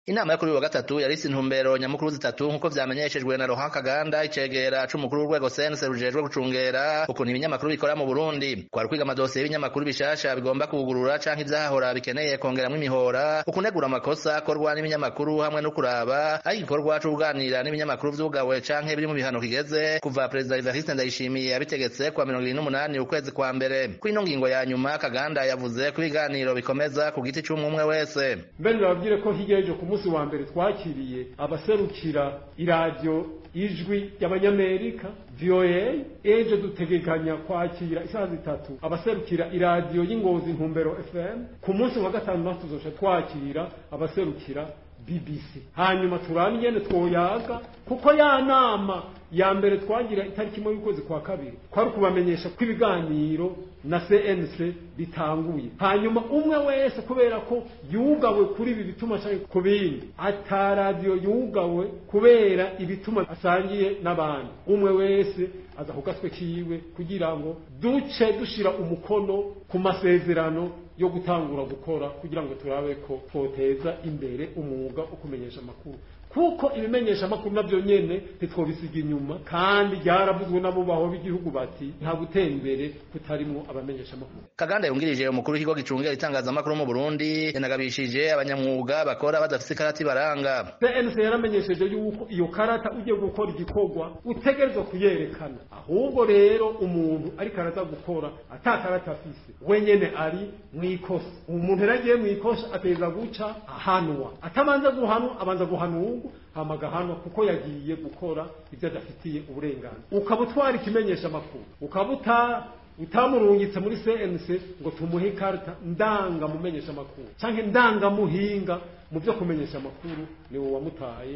inama yo kuri uyu wa gatatu yarisi intumbero nyamukuru zitatu nk'uko vyamenyeshejwe na Laurent Kaganda icegera c'umukuru w'urwego sense rujejwe gucungera ukuntu ibinyamakuru bikora mu Burundi kwari kwiga amadosiye y'ibinyamakuru bishasha bigomba kugurura canke ivyahora bikeneye kongeramwo imihora ukunegura amakosa akorwa n'ibinyamakuru hamwe no kuraba aho igikorwa co kuganira n'ibinyamakuru vyugawe canke biri mu bihano kigeze kuva perezida Evariste Ndayishimiye yabitegetse kwa mirongo ibiri n'umunani ukwezi kwa mbere kuri ino ngingo ya nyuma Kaganda yavuze ko ibiganiro bikomeza ku giti c'umwe wese mbere nababwire ko hirya y'ejo ku munsi wa mbere twakiriye abaserukira iradiyo ijwi ry'abanyamerika VOA ejo dutegekanya kwakira isaha zitatu abaserukira iradiyo y'ingozi ntumbero FM ku munsi wa gatanu naho tuzoca twakira abaserukira BBC hanyuma turane ingene twoyaga kuko ya nama ya mbere twagira itariki imwe y'ukwezi kwa kabiri kwari ukubamenyesha ko ibiganiro na CNC bitanguye hanyuma umwe wese kubera ko yugawe kuri ibi bituma canke ku bindi ata radiyo yugawe kubera ibituma asangiye n'abandi umwe wese aza ku gatwe kiwe kugira ngo duce dushira umukono ku masezerano yo gutangura gukora kugira ngo turabe ko twoteza imbere umwuga wo kumenyesha amakuru kuko ibimenyesha amakuru navyo nyene ntitwobisiga inyuma kandi ryaravuzwe n'abubaho b'igihugu bati nta gutera imbere kutarimwo abamenyesha amakuru Kaganda yungirije umukuru w'ikigo gicungera itangazamakuru mu Burundi yanagabishije abanyamwuga bakora badafise ikarata ibaranga CNC yaramenyesheje yuko iyo karata ugiye gukora igikorwa utegerezwa kuyerekana ahubwo rero umuntu ariko araza gukora ata karata afise wenyene ari mwikosa umuntu yaragiye mwikosha ateza guca ahanwa atabanza guhanwa abanza guhanurwa hama agahanwa kuko yagiye gukora ibyo adafitiye uburenganzira ukaba utwara ikimenyesha amakuru ukaba uta utamurungitse muri CNC ngo tumuhe ikarita ndanga mumenyesha amakuru canke ndangamuhinga mu byo kumenyesha amakuru niwe wamutaye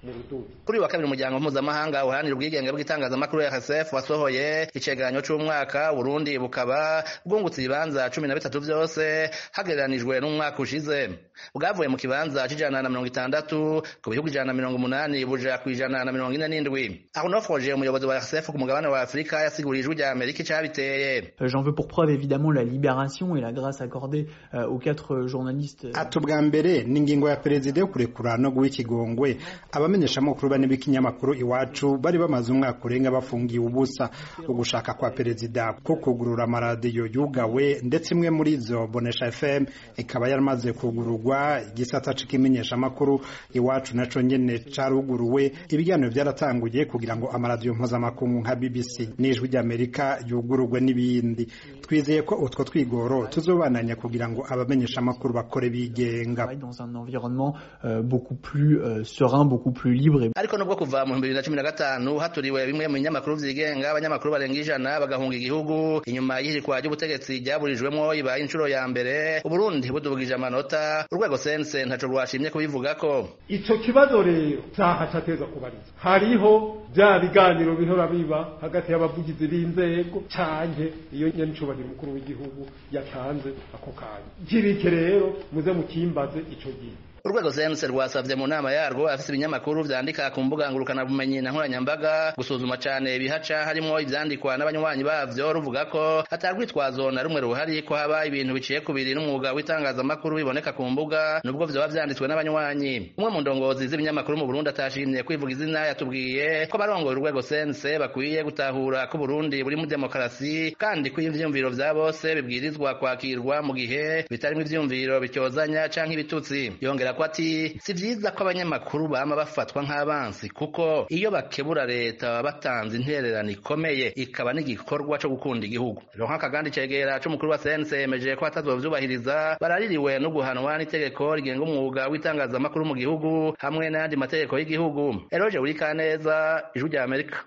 kuri wa kabiri umuryango mpuzamahanga uharanira ubwigenge bw'itangazamakuru ya RSF wasohoye icegeranyo c'umwaka Burundi bukaba bwungutse ibibanza cumi na bitatu vyose hagereranijwe n'umwaka ushize bwavuye mu kibanza c'ijana na mirongo itandatu ku bihugu ijana na mirongo umunani buja ku ijana na mirongo ine n'indwi Arnaud umuyobozi wa RSF ku mugabane wa Afurika yasiguriye ijwi rya Amerika icabiteye J'en veux pour preuve évidemment la libération et la grâce accordée euh, aux quatre journalistes ati ubwa mbere ni ingingo ya perezida yo kurekura no guha ikigongwe abamenyeshamakuru bane b'ikinyamakuru iwacu bari bamaze umwaka urenga bafungiye ubusa ugushaka kwa perezida ko kugurura amaradiyo yugawe ndetse imwe muri izo bonesha fm ikaba yaramaze kugururwa igisata c'ikimenyeshamakuru iwacu naco nyene caruguruwe ibiganiro byaratanguye kugira ngo amaradiyo mpuzamakungu nka bbc n'ijwi ry'amerika yugururwe n'ibindi twizeye ko utwo twigoro tuzobananya kugira ngo abamenyeshamakuru bakore bigenga dans un environnement euh, beaucoup plus euh, serein beaucoup plus libre ariko nubwo kuva mu 2015 haturiwe bimwe mu binyamakuru vyigenga abanyamakuru barenga ijana bagahunga igihugu inyuma y'ihirikwa ry'ubutegetsi ryaburijwemwo ibaye inshuro ya mbere uburundi budubugije amanota urwego sense ntaco rwashimye kubivugako ico kibazo rero caha cateza kubariza hariho bya biganiro bihora biba hagati y'abavugizi b'inzego canke iyo nyanicubahiro umukuru w'igihugu yatanze ako kanya kirike rero muze mukimbaze ico gihe urwego sense rwasavye mu nama yarwo afise ibinyamakuru vyandika ku mbuga ngurukana bumenyi na nkoranyambaga gusuzuma cane ibihaca harimwo ivyandikwa n'abanywanyi bavyo ruvuga ko atarwitwazo na rumwe ruhari ko haba ibintu biciye kubiri n'umwuga w'itangazamakuru biboneka ku mbuga nubwo vyoba vyanditswe n'abanywanyi umwe mu ndongozi z'ibinyamakuru mu Burundi atashimye kwivuga izina yatubwiye ko barongoye urwego sense bakwiye gutahura ko Burundi buri mu demokarasi kandi ko ivyumviro vya bose bibwirizwa kwakirwa mu gihe bitarimwo ivyumviro bityozanya canke ibitutsi yongera ko ati si vyiza ko abanyamakuru bama bafatwa nk'abansi kuko iyo bakebura leta baba batanze intererano ikomeye ikaba n'igikorwa co gukunda igihugu Laurent Kagandi cegera c'umukuru wa CNC yemeje ko atazovyubahiriza baraririwe no guhanwa n'itegeko rigenga umwuga w'itangazamakuru mu gihugu hamwe n'ayandi mategeko y'igihugu Eroge Urikaneza ijwi rya Amerika